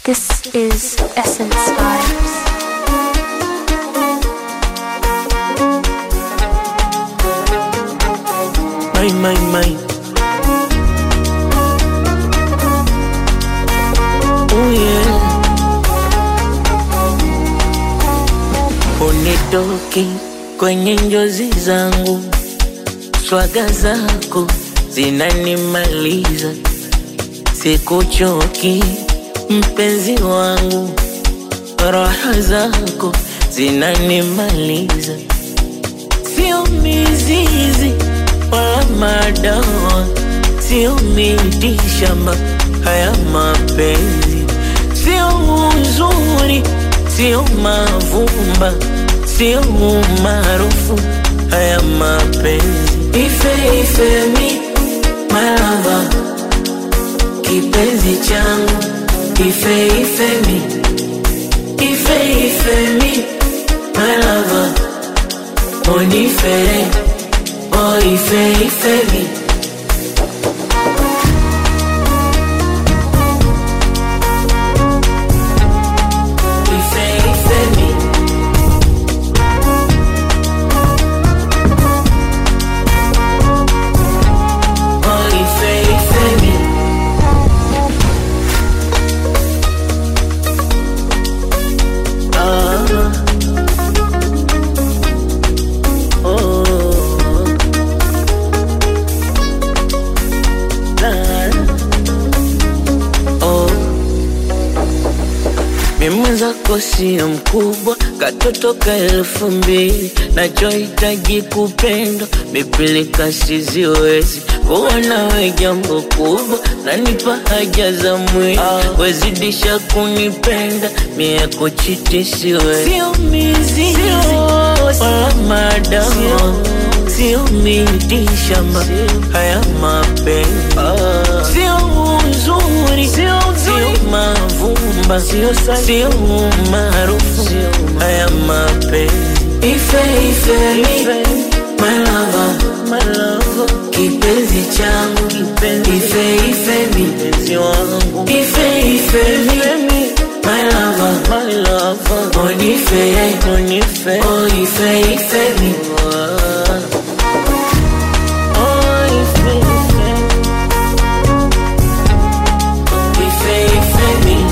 This is Essence Vibes. My, my, my. Oh yeah. Unitoki kwenye njozi zangu, swaga zako zinanimaliza, sikuchoki mpenzi wangu, raha zako zinanimaliza, sio mizizi wala madawa, sio miti shamba, haya mapenzi sio uzuri, sio mavumba, sio umaarufu, haya mapenzi ife ife mi malava, kipenzi changu ife ife mi ife ife mi malava, onifere oh ife ife mi ife ife mi oh ife ife mi ah oh la oh mimi mwenzako sio mkubwa, katoto ka elfu mbili, nachohitaji kupendwa, mipilika siziwezi kuwa nawe jambo kubwa, nanipa haja za mwili, wezidisha kunipenda, mie kuchiti siwezi, sio mizizi wala madawa, sio miti shamba, haya mapenzi sio uzuri, sio mavumba, sio umaarufu, haya mapenzi ife ife mi my lover, kipenzi changu ife ife mi ife ife mi my lover, onife oh ife ife mi Oh, ife, ife. Ife, ife mi.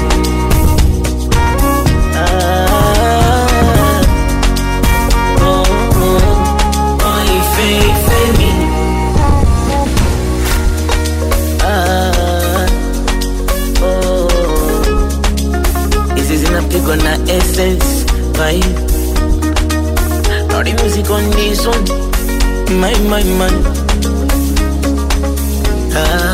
Ah. Oh, oh. Oh, ife, ife mi. Ah. Oh. Hizi zinapigwa na essence vibe. Naughty music on this one. My, my, my. Ah.